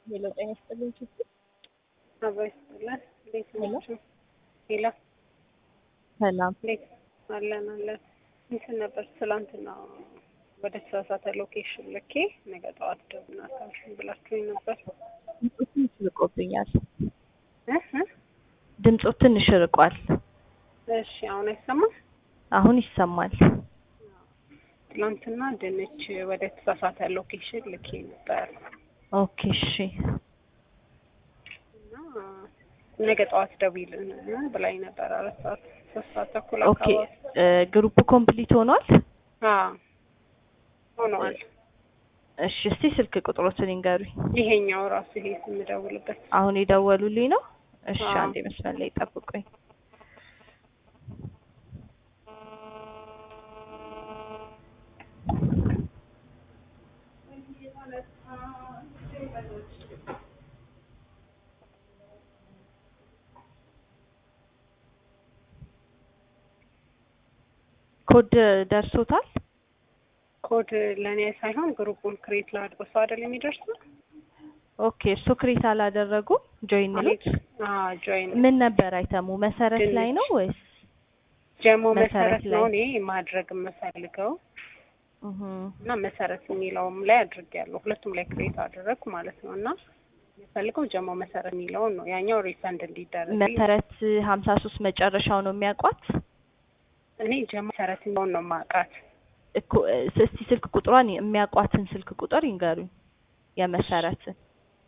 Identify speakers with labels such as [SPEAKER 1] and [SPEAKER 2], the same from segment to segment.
[SPEAKER 1] ሄሎ ጤና ይስጥልኝ ችግር
[SPEAKER 2] አባ ይስጥልን። እንዴት ናችሁ? ሄሎ
[SPEAKER 1] ሰላም
[SPEAKER 2] እንዴት አለን አለን። እንትን ነበር ትላንትና ወደ ተሳሳተ ሎኬሽን ልኬ ነገ ጠዋት ደውልና አታውሽኝ ብላችሁኝ ነበር።
[SPEAKER 1] ድምፆ ትንሽ ርቆብኛል።
[SPEAKER 2] እ እ
[SPEAKER 1] ድምፆ ትንሽ ርቋል።
[SPEAKER 2] እሺ አሁን አይሰማም?
[SPEAKER 1] አሁን ይሰማል።
[SPEAKER 2] ትላንትና ድንች ወደ ተሳሳተ ሎኬሽን ልኬ ነበር
[SPEAKER 1] ኦኬ እሺ
[SPEAKER 2] እና ነገ ጠዋት ደውይልን ብላኝ ነበር። አራት ሰዓት ሶስት ሰዓት ተኩል
[SPEAKER 1] ኦኬ
[SPEAKER 2] አካባቢ
[SPEAKER 1] እ ግሩፕ ኮምፕሊት ሆኗል።
[SPEAKER 2] አዎ ሆነዋል።
[SPEAKER 1] እሺ እስቲ ስልክ ቁጥሮትን ይንገሩኝ።
[SPEAKER 2] ይሄኛው ራሱ ይሄ ስምደውልበት
[SPEAKER 1] አሁን የደወሉልኝ ነው። እሺ
[SPEAKER 2] አዎ።
[SPEAKER 1] አንዴ መስመር ላይ ጠብቁኝ። ኮድ ደርሶታል?
[SPEAKER 2] ኮድ ለእኔ ሳይሆን ግሩፑን ክሬት ላድርጎ ሰው አይደል የሚደርሰው?
[SPEAKER 1] ኦኬ እሱ ክሬት አላደረጉም። ጆይን ሉት
[SPEAKER 2] አዎ ጆይን
[SPEAKER 1] ምን ነበር አይተሙ መሰረት ላይ ነው ወይስ?
[SPEAKER 2] ጀሞ
[SPEAKER 1] መሰረት
[SPEAKER 2] መሰረት ነው
[SPEAKER 1] ላይ።
[SPEAKER 2] እኔ ማድረግ የምፈልገው
[SPEAKER 1] እህ
[SPEAKER 2] እና መሰረት የሚለውም ላይ አድርጌያለሁ። ሁለቱም ላይ ክሬት አደረግኩ ማለት ነው እና የምፈልገው ጀሞ መሰረት የሚለውን ነው። ያኛው ሪፈንድ እንዲደረግ
[SPEAKER 1] መሰረት ሀምሳ ሶስት መጨረሻው ነው የሚያውቋት
[SPEAKER 2] እኔ ጀሞ መሰረት የሚለውን ነው ማውቃት።
[SPEAKER 1] እኮ እስቲ ስልክ ቁጥሯን የሚያውቋትን ስልክ ቁጥር ይንገሩኝ። የመሰረትን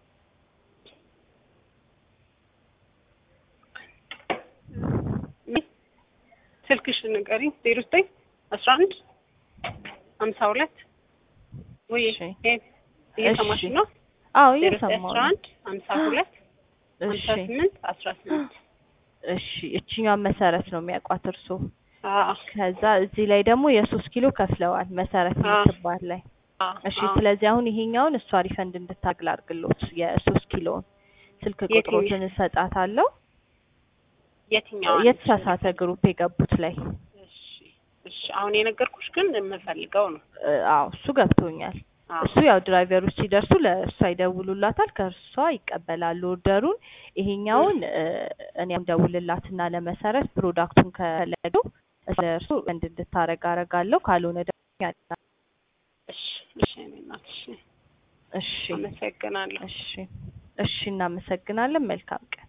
[SPEAKER 2] ስልክሽ ንገሪኝ። ዜሮ ዘጠኝ አስራ አንድ ሀምሳ ሁለት ወይ
[SPEAKER 1] እሺ።
[SPEAKER 2] እየሰማሽ
[SPEAKER 1] እሺ።
[SPEAKER 2] ነው?
[SPEAKER 1] አዎ
[SPEAKER 2] ዜሮ ዘጠኝ
[SPEAKER 1] እየሰማሁ
[SPEAKER 2] አስራ
[SPEAKER 1] ነው።
[SPEAKER 2] አንድ ሀምሳ ሁለት
[SPEAKER 1] እሺ
[SPEAKER 2] ሀምሳ ስምንት አስራ ስምንት
[SPEAKER 1] እሺ እችኛዋን መሰረት ነው የሚያውቋት እርሶ።
[SPEAKER 2] አዎ
[SPEAKER 1] ከዛ እዚህ ላይ ደግሞ የሶስት ኪሎ ከፍለዋል መሰረት
[SPEAKER 2] አዎ።
[SPEAKER 1] የምትባል ላይ
[SPEAKER 2] አዎ
[SPEAKER 1] እሺ
[SPEAKER 2] አዎ።
[SPEAKER 1] ስለዚህ አሁን ይሄኛውን እሷ ሪፈንድ እንድታግል አድርግሎት የሶስት ኪሎውን ስልክ
[SPEAKER 2] የትኛው?
[SPEAKER 1] ቁጥሮትን እሰጣታለሁ
[SPEAKER 2] የትኛው
[SPEAKER 1] የተሳሳተ ግሩፕ የገቡት ላይ
[SPEAKER 2] እሺ እሺ አሁን የነገርኩሽ ግን የምፈልገው ነው።
[SPEAKER 1] እ፣ አዎ እሱ ገብቶኛል
[SPEAKER 2] አዎ
[SPEAKER 1] እሱ ያው ድራይቨሮች ሲደርሱ ለእሷ ይደውሉላታል ከእርሷ ይቀበላሉ ኦርደሩን ይሄኛውን እ፣ እኔም ደውልላትና ለመሰረት ፕሮዳክቱን ከለገው እሱ እንድ እንድታረግ አረጋለሁ ካልሆነ ደግሞ ያለ-
[SPEAKER 2] እሺ እሺ እኔ እናት እሺ
[SPEAKER 1] እሺ
[SPEAKER 2] አመሰግናለሁ።
[SPEAKER 1] እሺ እሺ እናመሰግናለን መልካም ቀን